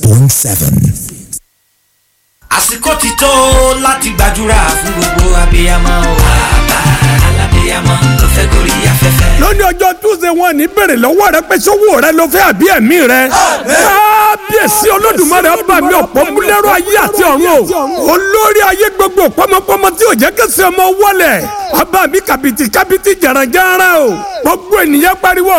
point seven. àsìkò ti tó láti gbàdúrà fún gbogbo abiyamọ o. bàbá alábiyamọ tó fẹ́ gorí afẹ́fẹ́. lónìí ọjọ́ túnṣe wọn ní bèrè lọ́wọ́ rẹ pé sówó rẹ ló fẹ́ àbí ẹ̀mí rẹ. kábíyèsí olódùmarè ọba mi ọ̀pọ̀ múlẹ́rọ ayé àti ọ̀run o. olórí ayé gbogbo pọ́mọpọ́mọ tí ò jẹ́ kẹsì ọmọ wọlé. ọba mi kàbìtì kàbìtì jàràjàrà o. gbogbo ènìyàn pariwo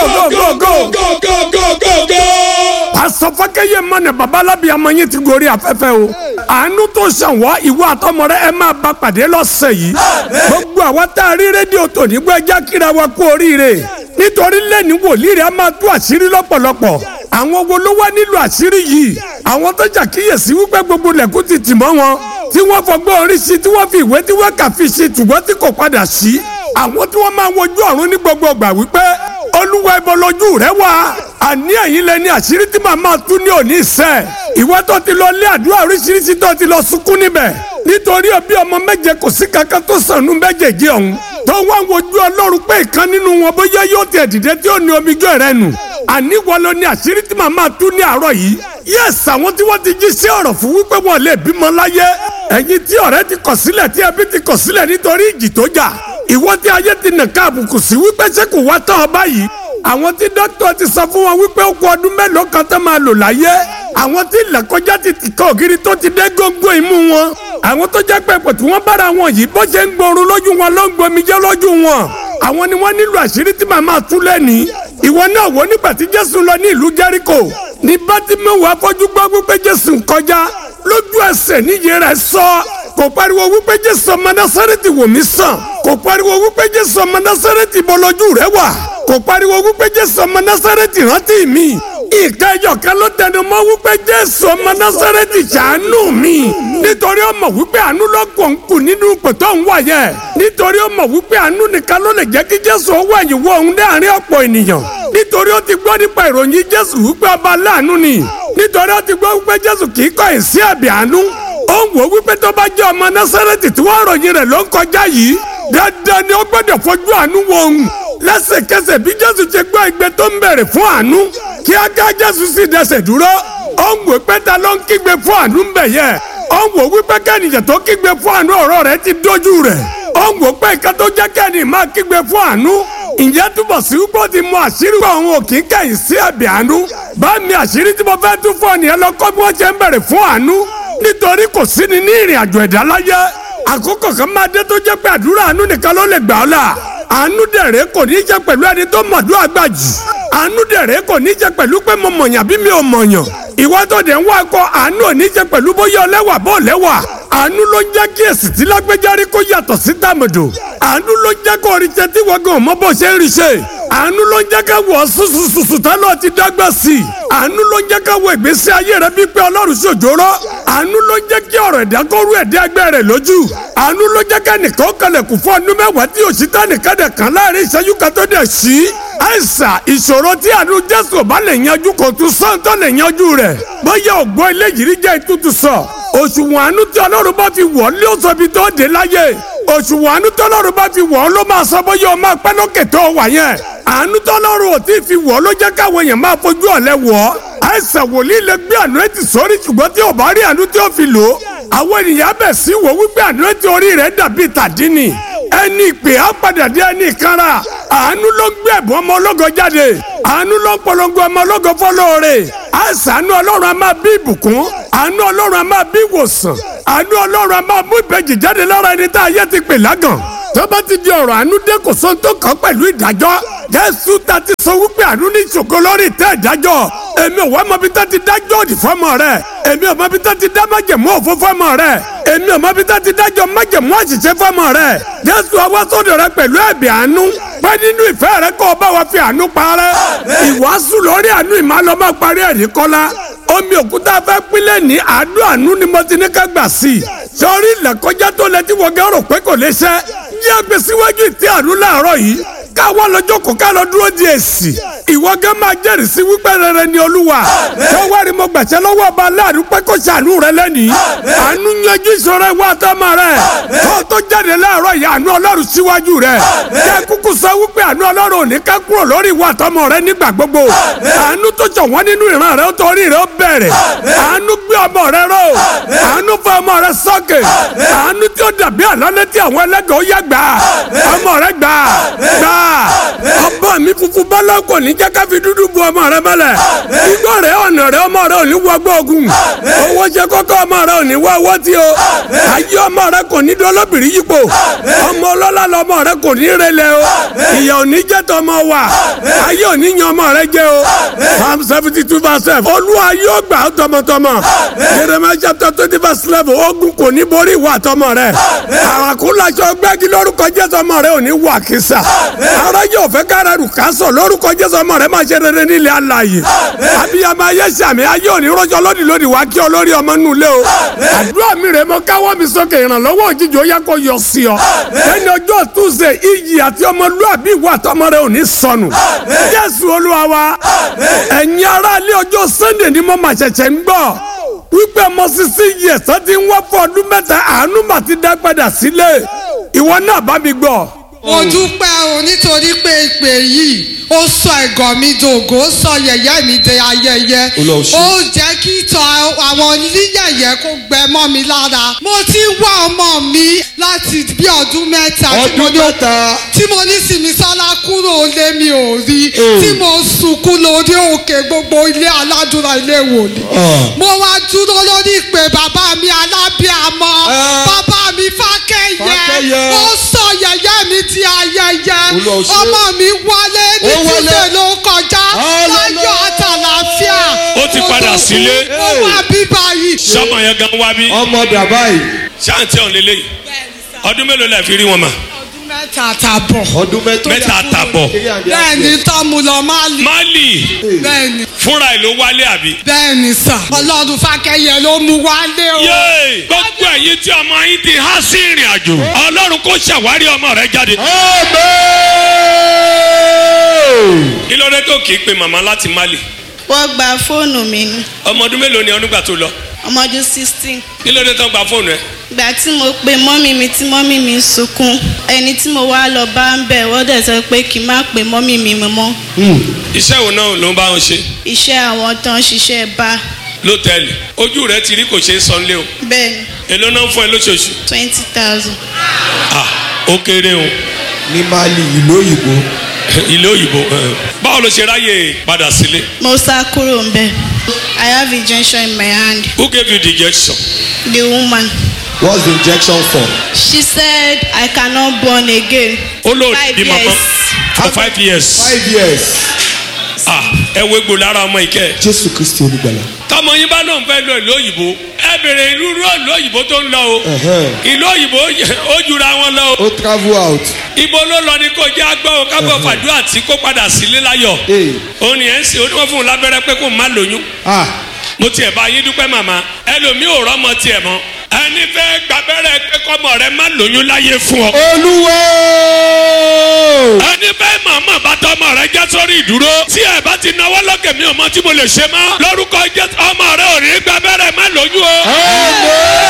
gógógógógógógógógó. pásọ fákẹ́yẹ mọ́nà babalábí ọmọ yín ti gorí afẹ́fẹ́ o. àánú tó ṣàn wá ìwọ àtọmọ rẹ ẹ máa bá pàdé lọ́sẹ̀ yìí. gbogbo àwa tá a rí rédíò tòní gbọ́ ẹja kíra wa kú oríire nítorí lẹ́ni wòlíì rẹ̀ a máa tú àṣírí lọ́pọ̀lọpọ̀ àwọn wo ló wá nílò àṣírí yìí àwọn tó ṣàkíyèsí wípé gbogbo lẹ́kùn ti tì mọ́ wọn tí wọ́n fọgbọ́n orí sí tí wọ́n fi ìwé tí wọ́n kà fi ṣe ṣùgbọ́n tí kò padà sí àwọn tí wọ́n máa wojú ọ̀run ní gbogbo ìgbà wípé olúwa ibo lójú rẹ wà àní ẹ̀yin lẹni àṣírí tí màá máa tú ní òní ìṣẹ́ ìwọ tó ti lọ lé àdúrà oríṣiríṣi tó ti lọ sunkún níbẹ̀ nítorí òbí ọmọ méje kò sí kankan tó sànú méjèèjì ọ̀hún tó wá ń wojú ọlọ́run pé ìkan nínú wọn bóyá yóò tiẹ̀ dìde tí ó ní omijọ́ rẹ nù àní wọn ló ní àṣírí tí màá máa tú ní àárọ̀ yìí yẹ́sì àwọn tí wọ́n ti jí sí ọ̀rọ̀ fún wípé wọn lè bímọ láyé ẹ̀yin tí ọ̀rẹ́ ti kọ̀ sílẹ̀ tí ẹbí ti kọ̀ sílẹ̀ nítorí ìjì tó jà ìwọ tí ayé ti nàka àbùkù sí wípé ṣé kò wá tán ọ báyìí àwọn tí dókítà ti sọ fún wọn wípé ó kù ọdún mélòó kan tó máa lò láyé àwọn tí ìlẹ̀kọjá ti tìkọ̀ ògiri tó ti dé góńgó imú wọn àwọn tó jẹ́ pé ipò tí wọ́n bára wọn yìí bó ṣe ń gbòòrò lójú wọn ló ń gbomijẹ́ lójú wọn àwọn ni wọ́n nílò àṣírí tí màmá tú lẹ́ni ìwọ náà wò nígbà tí jésù lọ ní ìlú jẹ́ríkò ní bátímẹ́wò afọ́jú gbọ́ wípé jésù ń kọjá lójú ẹsẹ̀ níyì rẹ̀ sọ kò pariwo wípé jésù ọmọ násárẹ́tì wò mí sàn kò pariwo wípé jésù ọmọ násárẹ́tì bọ́ lójú rẹ̀ wà kò pariwo wípé jésù ọmọ násárẹ́tì rántí mi ìka ẹyọkan ló tẹnu mọ́ wípé jésù ọmọ násárẹ́tì ṣàánú mi nítorí ó mọ̀ wípé àánú ló kàn kù nínú pẹ̀tọ́ ń wà yẹ nítorí ó mọ̀ wípé àánú nìkan ló lè jẹ́ kí jésù owó ẹ̀yìn wọ òun láàrin ọ̀pọ̀ ènìyàn nítorí ó ti gbọ́ nípa ìròyìn jésù wípé ọba láàánú ni nítorí ó ti gbọ́ wípé jésù kì í kọ̀ ẹ̀ sí ẹ̀bì àánú ó ń wò wípé tó bá jẹ́ ọmọ násárẹ́tì tí wọ́n ròyìn rẹ̀ ló ń kọjá yìí dandan ni ó gbọ́dọ̀ fojú àánú wo òun lẹ́sẹ̀kẹsẹ̀ bí jésù ṣe gbọ́ igbe tó ń bẹ̀rẹ̀ fún àánú kíákíá jésù sì dẹsẹ̀ dúró ó ń wò pé ta ló ń kígbe fún àánú ń bẹ̀ yẹ ó ń wò wípé kẹ́nìyàn tó kígbe fún àánú ọ̀rọ̀ rẹ̀ ti dójú rẹ̀ ó ń wò pé ìka tó jẹ́ kẹ́nì máa kígbe fún àánú ìyẹn túbọ̀ sí wípé ó ti mọ àṣírí pé òun ò kí ń kẹ́yìn sí ẹ̀bì àánú bá mi àṣírí tí mo fẹ́ tún fún ọ̀nìyàn lọ kọ́ bí wọ́n ṣe ń bẹ̀rẹ̀ fún àánú nítorí kò sí ni ní ìrìn àjò ẹ̀dá láyé àkókò kan máa dé tó jẹ́ pé àdúrà àánú nìkan ló lè gbà ọ́ là àánú dẹ̀rẹ̀ kò ní í jẹ́ pẹ̀lú ẹni tó mọ̀dúrà gbà jù àánú dẹ̀rẹ̀ kò ní í jẹ́ pẹ̀lú pé mo mọ̀yàn bí mi ò mọ̀yàn ìwọ tó dẹ̀ ń wá kọ́ àánú ò ní í jẹ́ pẹ̀lú bóyá ọlẹ́wà bó lẹ́wà àánú ló ń jẹ́ kí èsì tí lágbèjárí kó yàtọ̀ sí tàmẹ̀dò àánú ló ń jẹ́ kó orí ṣe tí wọ́n gan mọ́ bó ṣe ń rí ṣe àánú ló ń jẹ́ ká wọ̀ sùsùsùsù tálọ́ ti dágbà sí i àánú ló ń jẹ́ ká wọ ìgbésí ayé rẹ bí pé ọlọ́run ṣòjóró àánú ló ń jẹ́ kí ọ̀rọ̀ ẹ̀dá kó rú ẹ̀dá ẹgbẹ́ rẹ̀ lójú àánú ló jẹ́ ká nìkan kalẹ̀kùn fún ọdún mẹ́wàá tí òṣìṣẹ́ nìkan dẹ̀ kan láàrin ìṣẹ́jú kan tó dẹ̀ sí àìsà ìṣòro tí àánú jésù bá lè yanjú kò tún sọ́n tó lè yanjú rẹ̀ bóyá ògbó eléyìí rí jẹ́ ìtútù sọ òṣùwọ̀n àánú tí ọlọ́run bá fi wọ̀ lé oṣù ibi tó dé láyé òṣùwọ̀n àánú tí ọlọ́run bá fi wọ̀ ló máa sọ bóyá o máa pẹ́ lókè tó wà yẹn àánú tí ọlọ́run ò tí ì fi wọ̀ ló jẹ́ káwọn èèyàn máa fojú ọ̀lẹ wọ̀ àìsàn wòlíì lè gbé àánú ẹ̀tì sórí ṣùgbọ́n tí ò bá rí àánú tí ó fi lò ó àwọn ènìyàn bẹ̀ sí wò wípé àánú ẹ̀tì orí rẹ̀ dàbí tàdínì ẹni ìpè á padà dé ẹni ìkanra àánú ló ń gbé ẹ̀bùn ọmọ ológo jáde àánú ló ń polongo ọmọ ológo fọlọ́ọ̀rẹ́ àṣàánú ọlọ́run a máa bí ìbùkún àánú ọlọ́run a máa bí ìwòsàn àánú ọlọ́run a máa mú ìbejì jáde lára ẹni tá a yẹ ti pè lágàn tó bá ti di ọ̀rọ̀ àánú dé kò sóhun tó kàn pẹ̀lú ìdájọ́ jésù ta ti sọ wípé àánú ní ìṣògo lórí ìtẹ́ ìdájọ́ èmi ò wá mọbi tó ti dájọ́ òdì fọ́mọ rẹ èmi ò mọbi tó ti dá májẹ̀mú òfó fọ́mọ rẹ èmi ò mọbi tó ti dájọ́ májẹ̀mú àṣìṣe fọ́mọ rẹ jésù ọwọ́ sódò rẹ pẹ̀lú ẹ̀bì àánú pé nínú ìfẹ́ rẹ kó o bá wa fi àánú parẹ́ ìwàásù lórí àánú ìmàlọ́mọ́ parí ẹ̀rí kọ́lá omi òkúta fẹ́ pínlẹ̀ ní àádọ́ àánú ni mo ti ní ká gbà sí i sọrí ìlẹ̀kọjá tó lẹ tí wọ́n gẹ́ rò pé kò lè ṣẹ́ yí àgbẹ̀ síwájú ìtí àánú láàárọ̀ yìí káwọ́ lọ́jọ́ kó ká lọ dúró di èsì ìwọ gẹ́ máa jẹ́rìí sí wípé rere ni olúwa tó wá rí mo gbàṣẹ lọ́wọ́ ọba aláàánú pé kó ṣàánú rẹ lẹ́nìí àánú yanjú ìṣòro ìwà àtọmọ rẹ tó tó jáde láàárọ̀ yìí àánú ọlọ́run síwájú rẹ jẹ́ kúkú sọ wípé àánú ọlọ́run ò ní ká kúrò lórí ìwà àtọmọ rẹ nígbà gbogbo àánú tó jọ wọ́n nínú ìran rẹ ó torí rẹ ó bẹ̀rẹ̀ àánú gbé ọmọ rẹ ró àánú fọ ọmọ rẹ sókè àánú tí ó dàbí àlọ́lé tí àwọn ẹlẹ́gàn ó yẹ gbà ọmọ rẹ gbà gbà ọba mi funfun bọ́lá kò ní jẹ́ ká fi dúdú bu ọmọ rẹ mọ́lẹ̀ igbó rẹ ọ̀nà rẹ ọmọ rẹ ò ní wọgbọ́ ogun owó ṣe kọ́kọ́ ọmọ rẹ ò ní wọ owó tí o ayé ọmọ rẹ kò ní dọ́lọ́bìrì yípo ọmọ ọlọ́lá lọmọ rẹ kò ní relẹ̀ o ìyà ò ní jẹ́ tọmọ wa ayé ò ní yan ọmọ rẹ jẹ́ o psalm seventy two verse seven olúwa yóò gbà á tọmọtọmọ jeremiah chapter twenty verse eleven ogun kò ní borí ìwà tọmọ rẹ àràkúnlaṣọ gbẹ́gi lórúkọ jésù ọmọ rẹ ò ní wà kísà ara yóò fẹ́ kára rù ká sọ lórúkọ jésù ọmọ rẹ máa ṣe rere nílẹ̀ alààyè abiyamọ ayé sàmì ayé òní rọjò lódì lódì wá kí ọ lórí ọmọ nù lé o àdúrà mi rè mọ káwọ́ mi sókè ìrànlọ́wọ́ òjijì ó yẹ kó yọ sí ọ ẹni ọjọ́ túnṣe iyì àti ọmọlúàbí ìwà tọmọ rẹ ò ní sọnù jésù olúwa wa ẹ̀yin aráalé ọjọ́ sunday ni mo máa ṣẹ̀ṣẹ̀ ń gbọ́ wípé ọmọ sisi yẹ sọ ti ń wá fún ọdún mẹ́ta àánú mà ti dá padà sílé ìwọ náà bá mi gbọ́. mo dúpẹ́ o nítorí pé ìpè yìí ó sọ ẹ̀gọ́ mi dògó ó sọ yẹ̀yẹ́ mi di ayẹyẹ ó jẹ́ kí ìtàn àwọn oníyẹ̀yẹ́ kó gbẹ mọ́ mi lára mo ti ń wá ọmọ mi láti bí ọdún mẹ́ta tí mo ọdún ní mẹ́ta tí mo ní Sìmísọ́lá kúrò lé mi ò rí tí mo sunkún lórí òkè gbogbo ilé aládùúrà ilé wòlíì mo wá dúró lórí ìpè bàbá mi alábíàmọ Ah. bàbá mi fákẹ́yẹ Fákẹ́yẹ. ó sọ yẹ̀yẹ́ mi di ayẹyẹ Olúwa ó ṣe. ọmọ mi wálé ní Ó wálé. túnṣe ló kọjá Hallelujah. láyọ̀ àtàlàfíà Ó ti padà sílé. ó wá bíbá yìí. sọmọ yẹn gan wá bí ọmọ dàbá yìí ṣáàntì ọ̀hún lélẹ́yìí ọdún mélòó lẹ fi rí wọn mà ọdún mẹ́ta àtàbọ̀ ọdún mẹ́ta mẹ́ta àtàbọ̀ bẹ́ẹ̀ni tọ́mu lọ máa lè mali bẹ́ẹ̀ni fúnra ẹ̀ ló wálé àbí. bẹ́ẹ̀ni sà ọlọ́run fákẹ́yẹ ló mú wálé o. yéè gbogbo ẹ̀yin tí ọmọ yín ti há sí ìrìn àjò ọlọ́run kó ṣàwárí ọmọ rẹ jáde. Amen. kí ló dé tó kì í pe màmá láti mali wọ́n gba fóònù mi ní ọmọ ọdún mélòó ni ọdún gbà tó lọ ọmọ ọdún sixteen kí ló dé tó gba fóònù ẹ. ìgbà tí mo pe mọ́mì mi tí mọ́mì mi ń sunkún ẹni tí mo wá lọ bá ń bẹ̀ wọ́n dẹ̀ sọ pé kí n má pe mọ́mì mi mọ́ iṣẹ́ wo náà ló ń bá wọn ṣe iṣẹ́ àwọn tó ń ṣiṣẹ́ bá lótẹ́ẹ̀lì ojú rẹ ti rí kò ṣe é sanlé o bẹ́ẹ̀ ni èló náà ń fún ẹ lóṣooṣù twenty thousand ah ó kéré o ní mali ìlú òyìnbó ilé òyìnbó eh. báwo ló ṣe ráyè padà sílé mo sá kúrò ń bẹ̀ I have injection in my hand who gave you the injection. the woman what's the injection for. she said I cannot born again ó lò Five bí mọ́mọ́ years. for five years five years. ah ẹ wo egbò lára ọmọ ìkẹ́ jésù kristi olùgbàlà. tọmọ yín bá lóun fẹ́ lọ ìlú òyìnbó ẹ bèrè ìlú ìlú òyìnbó tó ń lọ o Ẹ̀hẹ́n. ìlú òyìnbó ó jura wọn lọ o ó travel out. ibo ló lọ ní kò jẹ́ agbọ́ o kábọ̀ fàdúrà tí kò padà sílé láyọ̀ Ee. òun ni ẹ̀ ń sìn ó ní wọ́n fún un lábẹ́rẹ́ pé kò má lóyún ah mo tiẹ̀ bá yín dúpẹ́ màmá ẹlòmíì ò rọ́mọ tiẹ̀ mọ́ ẹni fẹ́ gbàbẹ́rẹ́ pé kọ́mọ rẹ má lóyún láyé fún ọ olúwo. ẹni fẹ́ màmá bá tọmọ rẹ jẹ́ sórí ìdúró tí ẹ bá ti náwó lókè mi ò mọ tí mo lè ṣe mọ́ lórúkọ jẹ́ ọmọ rẹ ò ní gbàbẹ́rẹ́ má lóyún o.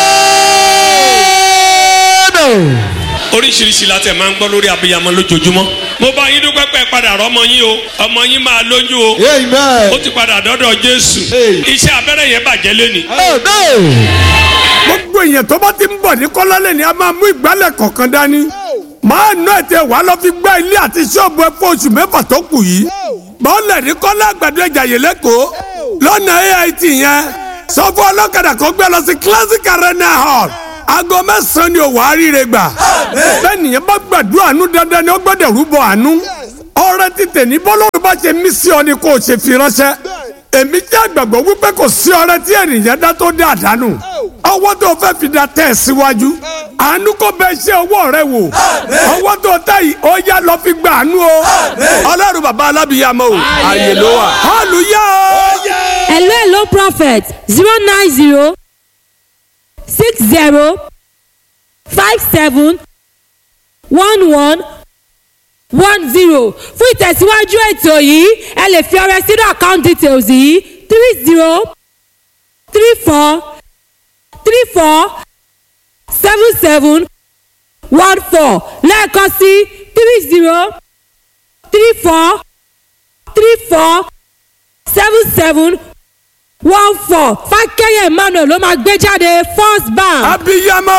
Amen. oríṣiríṣi la tẹ̀ máa ń gbọ́ lórí abiyamọ lójoojúmọ́ mo bá yín dúpẹ́ pẹ́ padà rọ́mọ yín o ọmọ yín máa lóyún o ó amen. ti padà dọ́dọ̀ jésù Hey. iṣẹ́ abẹ́rẹ́ yẹn bàjẹ́ lẹ́ni. amen. gbogbo èèyàn tó bá ti ń bọ̀ ní kọ́lọ́lẹ̀ ni a máa mú ìgbálẹ̀ kọ̀ọ̀kan dání máa ná ètè wàá lọ fi gbá ilé àti ṣọ́ọ̀bù ẹ fún oṣù mẹ́fà tó kù yìí bọ́ọ̀lẹ̀ ní kọ́lá àgbàdo ẹja yìí lẹ́kọ̀ọ́ lọ́nà AIT yẹn sọ fún ọlọ́kadà kó gbé lọ sí classic arena hall aago mẹ́sàn-án ni òwò àríire gbà bẹ́ẹ̀ nìyẹn bá gbàdúrà àánú dandan ni ó gbọ́dọ̀ rúbọ àánú ọrẹ títẹ̀ ní bọ́lọ́run bá ṣe mí sí ọ ni kò ṣe fi ránṣẹ́ èmi jẹ́ àgbàgbọ́ wípé kò sí ọrẹ tí ènìyàn dá tó dé àdánù ọwọ́ tó fẹ́ fi da tẹ̀ síwájú àánú kò bẹ ṣe ọwọ́ rẹ wò ọwọ́ tó tẹ̀ yìí ó yá lọ fi gba àánú o ọlọ́run bàbá alábìyàmọ́ o àyè ló wà hallelujah o. hello hello prophet zero nine zero six zero five seven one one one zero fún ìtẹ̀síwájú ètò yìí ẹ lè fi ọrẹ sínú account details yìí three zero three four three four seven seven one four lẹ́ẹ̀kan sí three zero three four three four seven seven one four fákẹ́yẹ̀ emmanuel ló máa gbé jáde first bank. abiyamọ.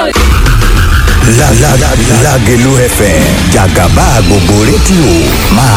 Lágẹ̀lú FM jàgàbá gbogbo rédíò máa